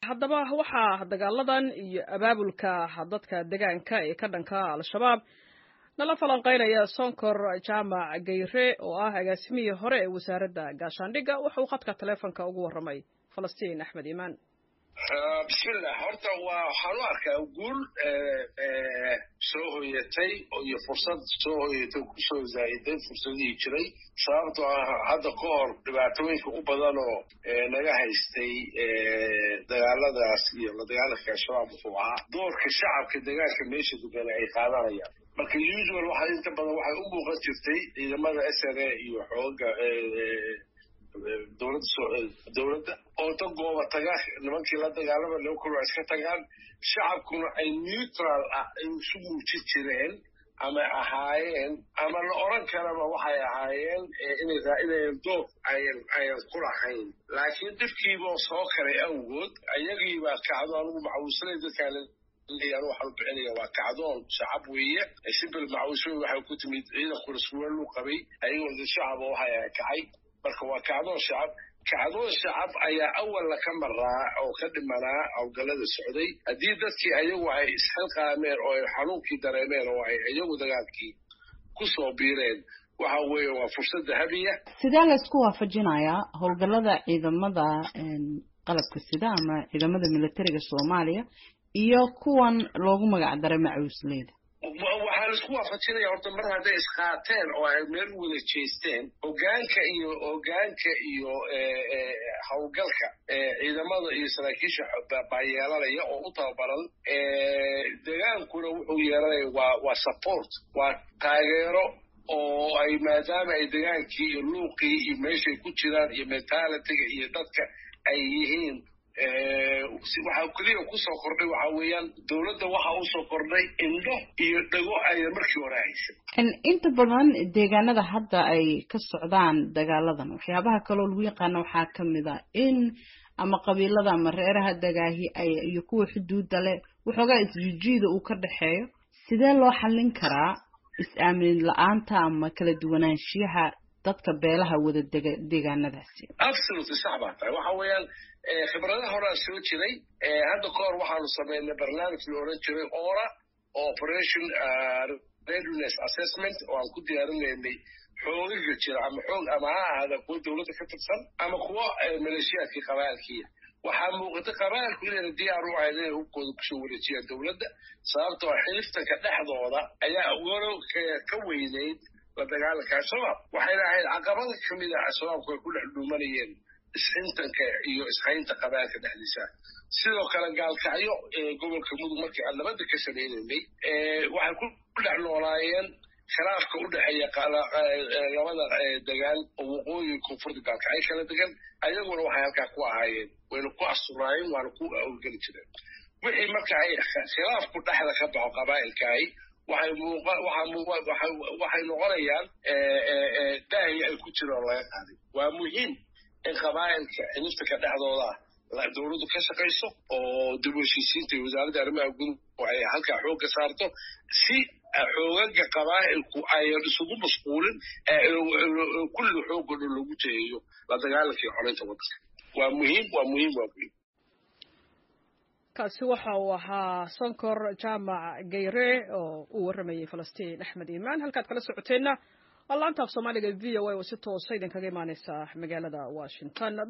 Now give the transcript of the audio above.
haddaba waxaa dagaaladan iyo abaabulka dadka degaanka ee ka dhanka al-shabaab nala falanqeynaya sonkor jaamac gayre oo ah agaasimihii hore ee wasaaradda gaashaandhigga wuxuu khadka taleefonka ugu warramay falastiin axmed iimaan bismillah horta waa waxaan u arkaa guul soo hoyatay iyo fursad soo hoyatay kusoo zaa'iday fursadihii jiray sababtoo ah hadda ka hor dhibaatooyinka u badan oo naga haystay dagaaladaas iyo la dagaalanka al-shabaab wuxuu ahaa doorka shacabka degaanka meesha degan ay qaadanayaan marka usual waxa inta badan waxay u muuqan jirtay ciidamada s n a iyo xooga dowladda dowladda oo da gooba taga nimankii la dagaalama laba kor iska tagaan shacabkuna ay neutral ah ay isu muujin jireen ama ahaayeen ama la oran karaba waxay ahaayeen inay raa'inayeen doob ayan ayan ku lahayn laakiin dhibkiiboo soo karay awgood ayagiibaa kacdo anugu macawisanay dadkaan anu waxaan u bixinaya waa kacdoon shacab weeye sibil macawisooy waxay ku timid ciidankuna suwalu qabay ayagoo dad shacaba waxay kacay marka waa kacdoon shacab kacdoon shacab ayaa awalla ka maraa oo ka dhimanaa howlgallada socday haddii dadkii ayagu ay isxilqaameen oo ay xanuunkii dareemeen oo ay iyagu dagaalkii ku soo biireen waxa weeye waa fursad dahabiya sidee laysku waafajinayaa howlgallada ciidamada qalabka sida ama ciidamada militariga soomaaliya iyo kuwan loogu magac daray macuusleyda waxaa laisku waafajinaya horta mar hadday isqaateen oo ay meel u wada jeesteen hogaanka iyo hogaanka iyo howlgalka ciidamada iyo saraakiisha baa yeelanaya oo u tababaran degaankuna wuxuu yeelanaya waa waa support waa taageero oo ay maadaama ay degaankii iyo luuqii iyo meeshay ku jiraan iyo mentalitiga iyo dadka ay yihiin waxaa keliya kusoo kordhay waxa weeyaan dowladda waxa usoo kordhay indho iyo dhago ayna markii hore haysan inta badan deegaanada hadda ay ka socdaan dagaaladan waxyaabaha kaloo lagu yaqaano waxaa kamid a in ama qabiilada ama reeraha dagaahi ay iyo kuwa xuduudda leh waxoogaa isjijiida uu ka dhexeeyo sidee loo xallin karaa is-aamin la-aanta ama kala duwanaanshiyaha dadka beelaha wada dega deegaanadaasi absolutely sax baa tahay waxa weeyaan khibradaha horaa soo jiray hadda ka hor waxaanu samaynay barnaamij la oran jiray ora operation readiness assessment oo aan ku diyaarinaynay xoogaga jira ama xoog ama ha ahaada kuwa dowladda ka tirsan ama kuwa maleeshiyaadkii qabaalkiia waxaa muuqata qabaalku inayna diyaar u ahayd inay hubkooda kusoo wareejiyaan dowladda sababtoo xiliftanka dhexdooda ayaa walow ka weynayd la dagaalanka al-shabaab waxayna ahayd caqabada kamid a al-shabaabku ay ku dhex dhuumanayeen isxintanka iyo ishaynta qabaalka dhexdiisa sidoo kale gaalkacyo gobolka mudug markii aan nabadda ka samaynaynay waxay ku dhex noolaayeen khilaafka u dhexeeya labada degaan oo waqooyi koonfurta gaalkacyo kala degan ayaguna waxay halkaa ku ahaayeen wayna ku asturaayeen waana ku awlgeli jireen wixii marka ay khilaafku dhexda ka baxo qabaa'ilkaahi waxay muuqa waxaa waxay noqonayaan daahi ay ku jiraan laga qaaday waa muhiim in qabaa'ilka xiliftanka dhexdooda dowladdu ka shaqayso oo dib u heshiisiinta iyo wasaaradda arrimaha guduhu ay halkaa xoogga saarto si xoogaga qabaa'ilku ayan isugu mashquulin kulliga xoogga dhan loogu jeeyo la dagaalanka iyo xoreynta waddanka waa muhiim waa muhiim waa muhiim kaasi waxa uu ahaa sonkor jaamac gayre oo uu warramayey falastiin axmed iimaan halkaad kala socoteenna waa laanta af soomaaliga v o a oo si toosa idinkaga imaaneysa magaalada washington